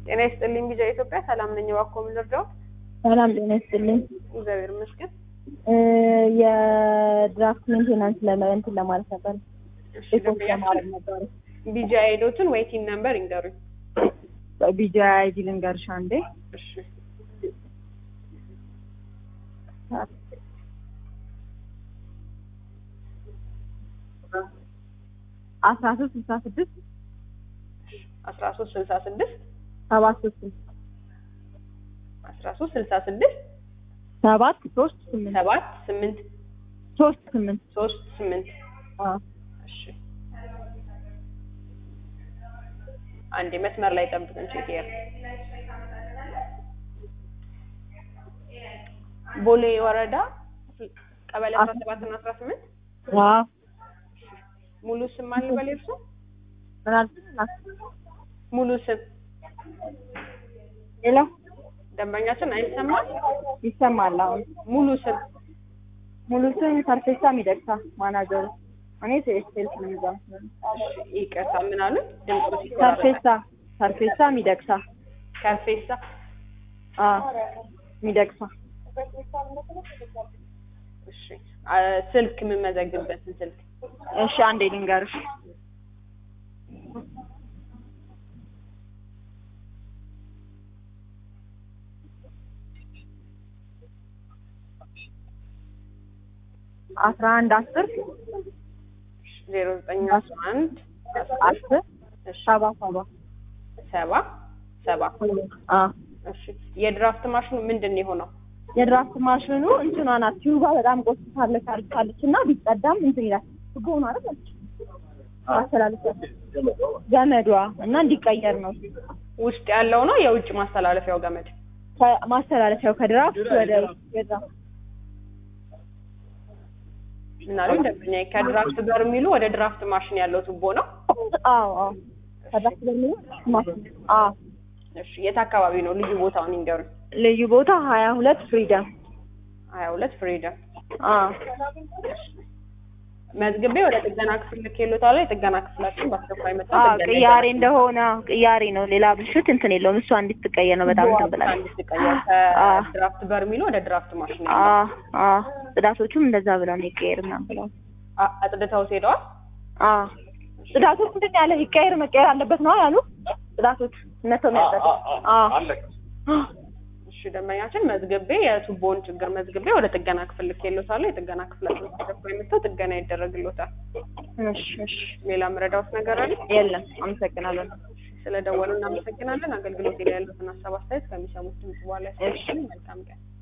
ጤና ይስጥልኝ ቢጃ ኢትዮጵያ ሰላም ነኝ። እባክዎ ምን ልርዳዎት? ሰላም ጤና ይስጥልኝ። እግዚአብሔር ይመስገን። እ የድራፍት ሜንቴናንስ ለመንትን ለማለት ነበር። እሺ ሪፖርት ለማድረግ ነበር። ቢጃ አይዶትን ወይ ቲን ነምበር ይንገሩኝ። ቢጃ አይዲ ልንገርሽ አንዴ። እሺ አስራ ሶስት ስልሳ ስድስት አስራ ሶስት ስልሳ ስድስት ሰባት ሶስት አስራ ሶስት ስልሳ ስድስት ሰባት ሶስት ስምንት ሰባት ስምንት ሶስት ስምንት ሶስት ስምንት አዎ እሺ አንዴ መስመር ላይ ጠብቅን። ቼክ ያር ቦሌ ወረዳ ቀበሌ አስራ ሰባት እና አስራ ስምንት አዎ ሙሉ ስም ማን ልበል እርሶ? ምን አልሽኝ? ሙሉ ስም ሄሎ ደንበኛችን አይሰማም። ይሰማል አሁን ሙሉ ስም ሙሉ ስም ሰርፌሳ ሚደቅሳ ማናጀሩ እኔ ሴልስ ነው የሚባለው እሺ፣ ይቅርታ ምን አሉ? ድምፁ ሲቆራረጥ ሰርፌሳ ሰርፌሳ ሚደቅሳ ከርፌሳ አ ሚደቅሳ እሺ፣ አ፣ ስልክ የምመዘግብበትን ስልክ እሺ አንዴ ልንገርሽ አስራ አንድ አስር ዜሮ ዘጠኝ አስራ አንድ አስር እሺ፣ ሰባ ሰባ ሰባ ሰባ አ እሺ፣ የድራፍት ማሽኑ ምንድን ነው የሆነው? የድራፍት ማሽኑ እንትኗ ናት ቲዩባ በጣም ቆስታለች አልካለች እና ቢቀዳም እንትን ይላል ትጎኑ አይደል ማስተላለፊያ ገመዷ እና እንዲቀየር ነው ውስጥ ያለው ነው የውጭ ማስተላለፊያው ገመድ? ከ- ማስተላለፊያው ከድራፍት ወደ የድራፍት ምን አሉ ደንበኛ? ከድራፍት በርሚሉ ወደ ድራፍት ማሽን ያለው ቱቦ ነው። አዎ አዎ ከድራፍት በርሜሉ ማሽን አዎ እሺ፣ የት አካባቢ ነው? ልዩ ቦታውን ይንገሩኝ። ልዩ ቦታ ሀያ ሁለት ፍሪደም ሀያ ሁለት ፍሪደም አዎ መዝግቤ ወደ ጥገና ክፍል ልኬሎታል። የጥገና ክፍላችን በአስቸኳይ መጣ አዎ ቅያሬ እንደሆነ ቅያሬ ነው ሌላ ብልሽት እንትን የለውም እሷ እንድትቀየር ነው በጣም እንትን ብላለች እንድትቀየር አዎ። ከድራፍት በርሚሉ ወደ ድራፍት ማሽን ያለው አዎ አዎ ጽዳቶቹም እንደዛ ብለው ነው ይቀየር ምናምን ብለው አ- አጽድተው ሄደዋል። አዎ ጽዳቶች ምንድን ያለ ይቀየር መቀየር አለበት ነው ያሉ ጽዳቶች እነተው የሚያጸዱ አዎ እሺ ደንበኛችን መዝግቤ የቱቦውን ችግር መዝግቤ ወደ ጥገና ክፍል ልኬሎታል። የጥገና ክፍላችን በአስቸኳይ መጥተው ጥገና ይደረግሎታል። እሺ እሺ ሌላ ምረዳውት ነገር አለ? የለም አመሰግናለሁ ስለደወሉ እናመሰግናለን። አገልግሎት ላይ ያሉትን ሀሳብ አስተያየት ከሚሰሙት ድምጽ በኋላ ያስፈልጋል። መልካም ቀን